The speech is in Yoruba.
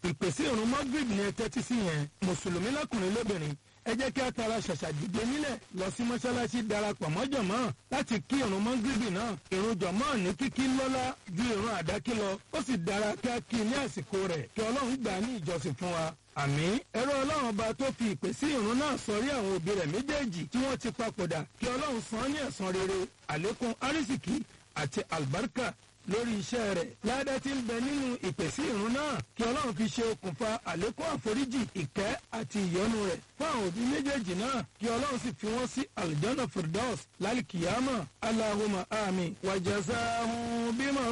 ìpèsè ìrun magrib ni ẹ tẹ́tí sí yẹn mùsùlùmí lọ́kùnrin lóbìnrin ẹ jẹ́ kí a tara ṣàṣà dìde nílẹ̀ lọ sí mọ́ṣáláṣí darapọ̀ mọ́ jọ̀mọ́ láti kí ìrun mọ́gìrìbì náà ìrun jọ̀mọ́ ní kíkí lọ́lá ju ìrun àdákí lọ ó sì dára kí a kí ní àsìkò rẹ̀ kí ọlọ́run gbà ní ìjọsìn fún wa. àmì ẹ̀rọ ọlọ́run ọba tó fi ìpè sí ìrun náà sọrí àwọn òbí rẹ̀ méjèèjì tí wọ́n ti papòdà kí ọlọ́run san ní ẹ̀san rere àlékún arísìkí àti àlùbáríkà lórí iṣẹ́ rẹ̀ ládá tí ń bẹ nínú ìpèsè ìrun náà kí ọlọ́run fi ṣe okùnfà àlékún àforíjì ìkẹ́ àti ìyọ́nú rẹ̀ fún àwọn òbí méjèèjì náà kí ọlọ́run sì fi wọ́n sí aljana firdaus lálìkìyàmọ̀ aláhùnmá àmì wàjàsáhùn bímọ